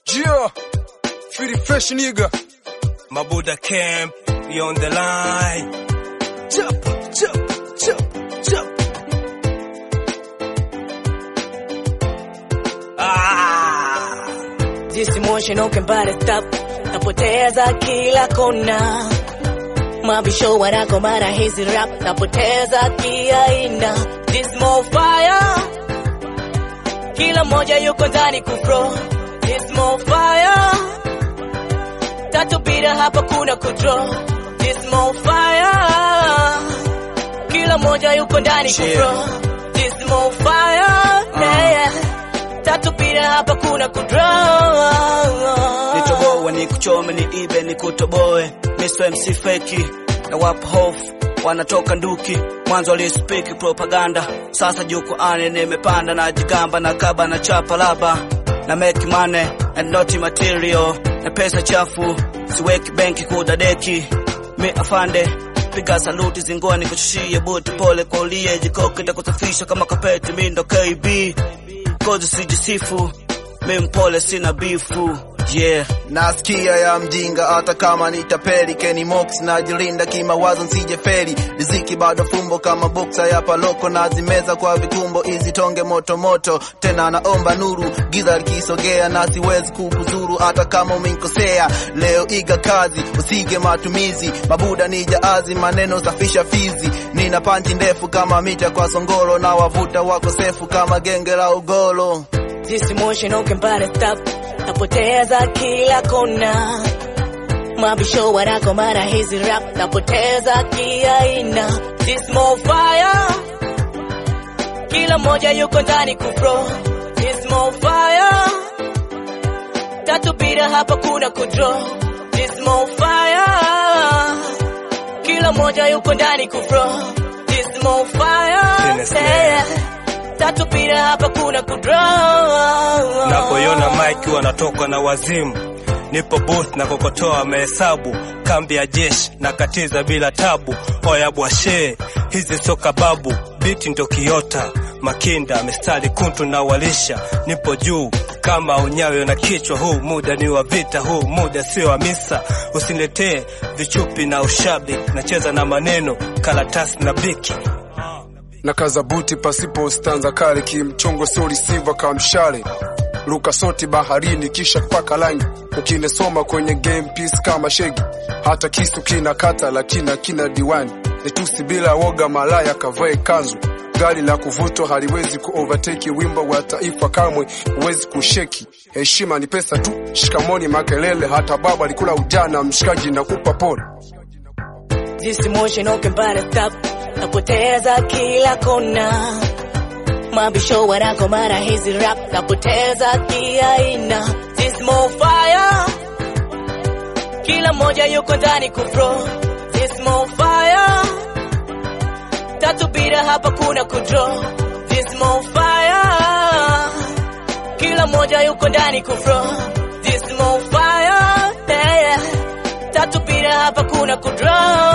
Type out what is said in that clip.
Yeah, feel fresh nigga. Mabuda Camp, we on the line. Jump, jump, jump, jump. Ah! This emotion ukembali stop, napoteza kila kona. Mabisho wanako mara hizi rap, napoteza kiaina. This more fire, kila moja yuko ndani kufro. This more fire, tatu bila hapa kuna kudro. This more fire, kila moja yuko ndani kufro. This more fire, yeah, yeah. Tatu bila hapa kuna kudro. nitoboe nikuchome niibe nikutoboe Mr. MC feki na wapo hofu wanatoka nduki mwanzo walispiki propaganda sasa jukwaani nimepanda na jigamba na kaba na chapa laba na make money and not material na pesa chafu siweki benki kudadeki mi afande piga saluti zingoni kushushie buti pole kwa ulie jikoke takusafisha kama kapeti mi ndo KB kozi sijisifu mi mpole sina bifu yeah nasikia ya mjinga hata kama nitapeli Kenny Mox najilinda kimawazo nsije feri riziki bado fumbo kama boksa ya paloko nazimeza kwa vikumbo hizi tonge moto moto tena naomba nuru giza likisogea na siwezi kukuzuru hata kama umenikosea leo iga kazi usige matumizi mabuda ni jaazi maneno safisha fizi nina panchi ndefu kama mita kwa songolo na wavuta wakosefu kama genge la ugolo This emotion ukembali stop, napoteza kila kona. Mabisho wanako mara hizi rap, napoteza kiaina. This more fire, kila moja yuko ndani kufro. This more fire, tatu bila hapa kuna kudro. This more fire, kila moja yuko ndani kufro. This more fire, Dennis yeah. Tatu bila hapa kuna kudro. Napoiona Mike wanatoka na wazimu, nipo booth na kokotoa mahesabu, kambi ya jeshi na katiza bila tabu. Oya bwashe, hizi sio kababu, biti ndo kiota makinda mistari kuntu na walisha, nipo juu kama unyayo na kichwa. Huu muda ni wa vita, huu muda sio wa misa. Usiniletee vichupi na ushabi, nacheza na maneno, karatasi na biki. Na kaza buti pasipo stanza kale, kimchongo sio receiver kama mshale. Luka soti baharini kisha paka line, ukinesoma kwenye game piece kama shegi. Hata kisu kina kata lakini kina diwani. Nitusi bila woga, malaya kavae kanzu. Gari la kuvutwa haliwezi ku overtake wimbo wa taifa kamwe huwezi kusheki. Heshima ni pesa tu, shikamoni makelele. Hata baba alikula ujana, mshikaji na kupa pole. This emotion ukembali stop, napoteza kila kona. Mabisho wanako mara hizi rap, napoteza kiaina. This more fire, kila moja yuko ndani kufro. This more fire, tatu bila hapa kuna kudro. This more fire, kila moja yuko ndani kufro. This more fire, yeah, yeah. Tatu bila hapa kuna kudro.